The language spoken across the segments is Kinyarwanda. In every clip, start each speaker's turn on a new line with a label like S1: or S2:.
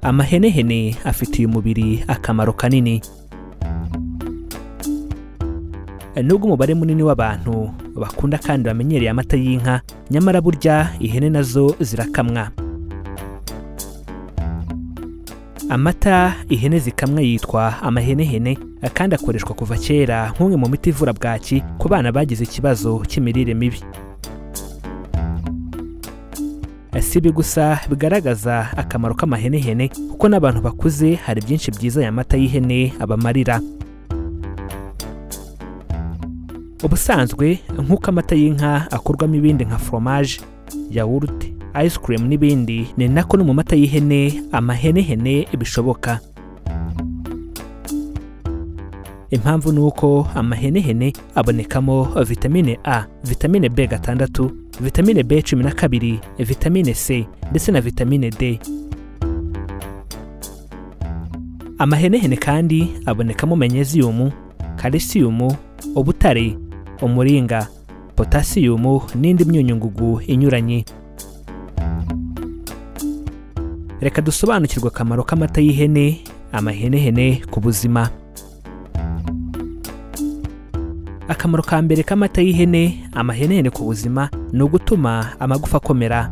S1: amahenehene afitiye umubiri akamaro kanini nubwo umubare munini w'abantu bakunda kandi bamenyereye amata y'inka nyamara burya ihene nazo zirakamwa amata ihene zikamwa yitwa amahenehene kandi akoreshwa kuva kera nk'umwe mu miti ivura bwaki ku bana bagize ikibazo cy'imirire mibi si ibi gusa bigaragaza akamaro k'amahenehene kuko n'abantu bakuze hari byinshi byiza aya mata y'ihene abamarira ubusanzwe nk'uko amata y'inka akorwamo ibindi nka foromaje yawurute ice cream n'ibindi ni nako no mu mata y'ihene amahenehene bishoboka impamvu ni uko amahenehene abonekamo vitamine a vitamine b gatandatu vitamine b cumi na kabiri vitamine c ndetse na vitamine d amahenehene kandi abonekamo menyeziyumu kalisiyumu ubutare umuringa potasiyumu n'indi myunyungugu inyuranye reka dusobanukirwe akamaro k'amata y'ihene amahenehene ku buzima akamaro ka mbere k'amata y'ihene amahenehene ku buzima ni ugutuma amagufa akomera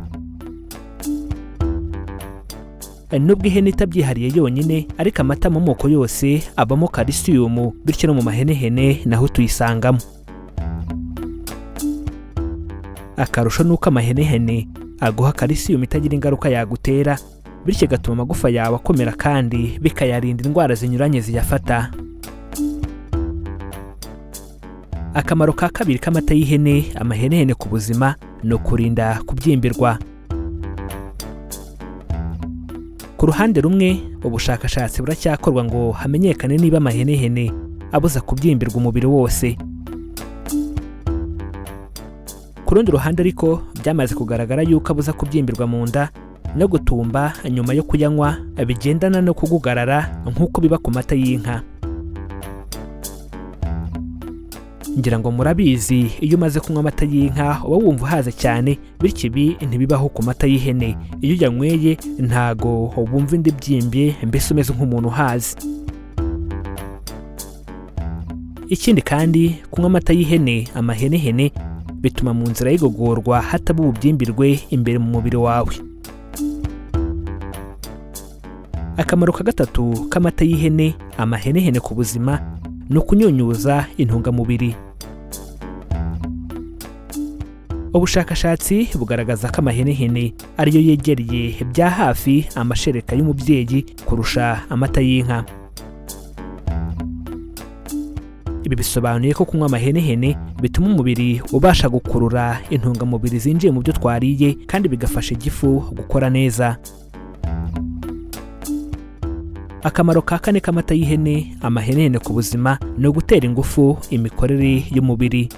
S1: nubwo ihene itabyihariye yonyine ariko amata mu moko yose abamo kalisiyumu bityo no mu mahenehene naho tuyisangamo akarusho ni uko amahenehene aguha kalisiyumu itagira ingaruka yagutera bityo igatuma amagufa yawe akomera kandi bikayarinda indwara zinyuranye ziyafata akamaro ka kabiri k'amata y'ihene amahenehene ku buzima ni ukurinda kubyimbirwa ku ruhande rumwe ubushakashatsi buracyakorwa ngo hamenyekane niba amahenehene abuza kubyimbirwa umubiri wose ku rundi ruhande ariko byamaze kugaragara yuko abuza kubyimbirwa mu nda no gutumba nyuma yo kuyanywa bigendana no kugugarara nk'uko biba ku mata y'inka ngira ngo murabizi iyo umaze kunywa amata y'inka uba wumva uhaze cyane bityo ibi ntibibaho ku mata y'ihene iyo uyanyweye ntago wumva indi byimbye mbese umeze nk'umuntu uhaze ikindi kandi kunywa amata y'ihene amahenehene bituma mu nzira y'igogorwa hataba ububyimbirwe imbere mu mubiri wawe akamaro ka gatatu k'amata y'ihene amahenehene ku buzima ni ukunyunyuza intungamubiri ubushakashatsi bugaragaza ko amahenehene ariyo yegereye bya hafi amashereka y'umubyeyi kurusha amata y'inka ibi bisobanuye ko kunywa amahenehene bituma umubiri ubasha gukurura intungamubiri zinjiye mu byo twariye kandi bigafasha igifu gukora neza akamaro ka kane k'amata y'ihene amahenene ku buzima ni ugutera ingufu imikorere y'umubiri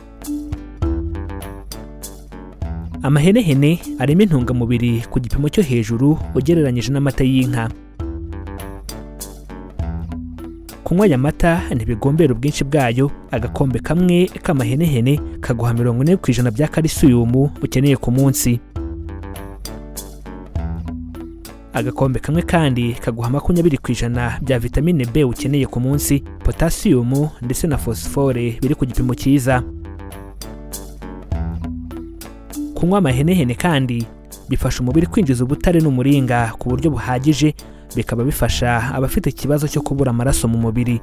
S1: amahenehene arimo intungamubiri ku gipimo cyo hejuru ugereranyije n'amata y'inka kunywa aya mata ntibigombera ubwinshi bwayo agakombe kamwe k'amahenehene kaguha mirongo ine ku ijana bya kalisiyumu ukeneye ku munsi agakombe kamwe kandi kaguha makumyabiri ku ijana bya vitamine B ukeneye ku munsi potasiyumu ndetse na fosifore biri ku gipimo cyiza kunywa amahenehene kandi bifasha umubiri kwinjiza ubutare n'umuringa ku buryo buhagije bikaba bifasha abafite ikibazo cyo kubura amaraso mu mubiri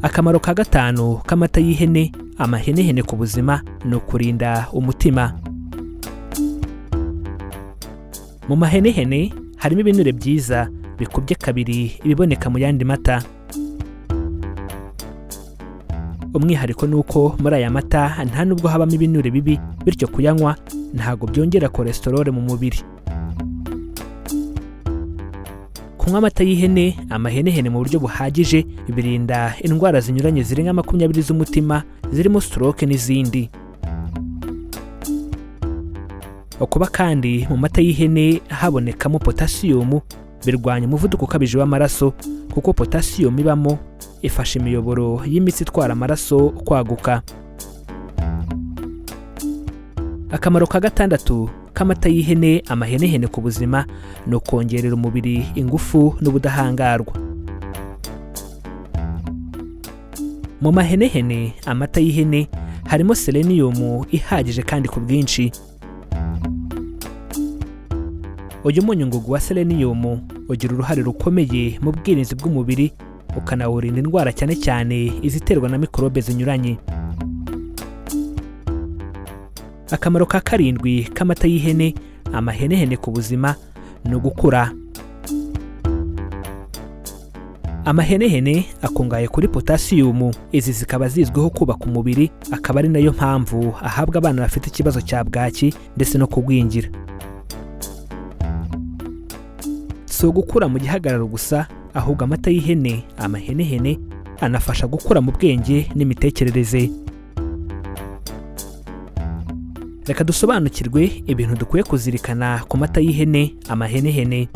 S1: akamaro ka gatanu k'amata y'ihene amahenehene ku buzima ni ukurinda umutima mu mahenehene harimo ibinure byiza bikubye kabiri ibiboneka mu yandi mata umwihariko ni uko muri aya mata nta nubwo habamo ibinure bibi bityo kuyanywa ntabwo byongera kolesterole mu mubiri kunywa amata y'ihene amahenehene mu buryo buhagije birinda indwara zinyuranye zirenga makumyabiri z'umutima zirimo stroke n'izindi kuba kandi mu mata y'ihene habonekamo potasiyumu birwanya umuvuduko ukabije w'amaraso kuko potasiyumu ibamo ifasha imiyoboro y'imitsi itwara amaraso kwaguka akamaro ka gatandatu ko amata y'ihene amahenehene ku buzima ni ukongerera umubiri ingufu n'ubudahangarwa mu mahenehene amata y'ihene harimo seleniyumu ihagije kandi ku bwinshi uyu munyungugu wa seleniyumu ugira uruhare rukomeye mu bwirinzi bw'umubiri ukanawurinda indwara cyane cyane iziterwa na mikorobe zinyuranye akamaro ka karindwi k'amata y'ihene amahenehene ku buzima ni ugukura amahenehene akungahaye kuri potasiyumu izi zikaba zizwiho kubaka umubiri akaba ari nayo mpamvu ahabwa abana bafite ikibazo cya bwaki ndetse no kugwingira si ugukura mu gihagararo gusa ahubwo amata y'ihene amahenehene anafasha gukura mu bwenge n'imitekerereze reka dusobanukirwe ibintu dukwiye kuzirikana ku mata y'ihene amahenehene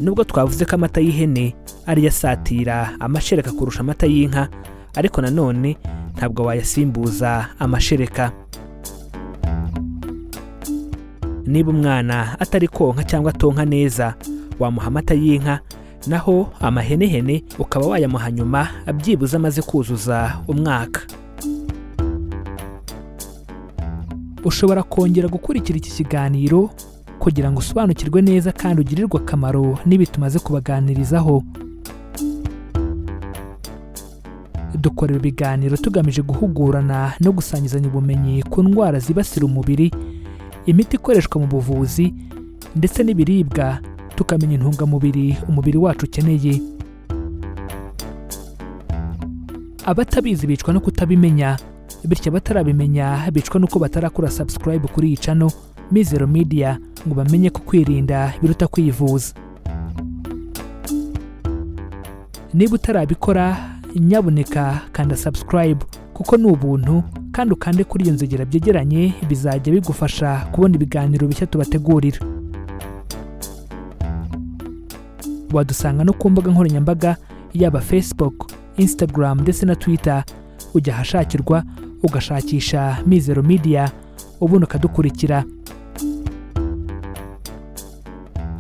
S1: nubwo twavuze ko amata y'ihene ariyo asatira amashereka kurusha amata y'inka ariko nanone ntabwo wayasimbuza amashereka niba umwana atari konka cyangwa atonka neza wamuha amata y'inka naho amahenehene ukaba wayamuha nyuma abyibuze amaze kuzuza umwaka ushobora kongera gukurikira iki kiganiro kugira ngo usobanukirwe neza kandi ugirirwe akamaro n'ibi tumaze kubaganirizaho dukorera ibiganiro tugamije guhugurana no gusangizanya ubumenyi ku ndwara zibasira umubiri imiti ikoreshwa mu buvuzi ndetse n'ibiribwa tukamenya intungamubiri umubiri wacu ukeneye abatabizi bicwa no kutabimenya bityo abatarabimenya bicwa n'uko batarakora subscribe kuri iyi cano mizero media ngo bamenye ko kwirinda biruta kwivuza niba utarabikora nyaboneka kanda subscribe kuko ni ubuntu kandi ukande kuri iyo nzogera byegeranye bizajya bigufasha kubona ibiganiro bishya tubategurira wadusanga no ku mbuga nkoranyambaga yaba facebook instagram ndetse na twitter ujya ahashakirwa ugashakisha mizero media ubundi ukadukurikira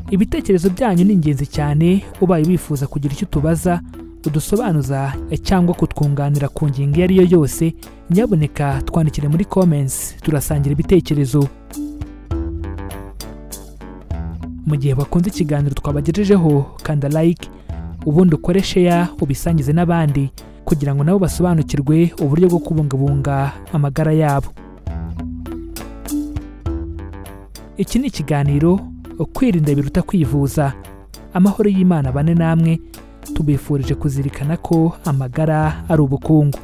S1: ibitekerezo byanyu ni ingenzi cyane ubaye wifuza kugira icyo utubaza udusobanuza cyangwa kutwunganira ku ngingo iyo ari yo yose nyaboneka twandikire muri comments turasangira ibitekerezo mu gihe bakunze ikiganiro twabagejejeho kanda like ubundi ukore share ubisangize n'abandi kugira ngo nabo basobanukirwe uburyo bwo kubungabunga amagara yabo iki ni ikiganiro kwirinda biruta kwivuza amahoro y'imana bane namwe tubifurije kuzirikana ko amagara ari ubukungu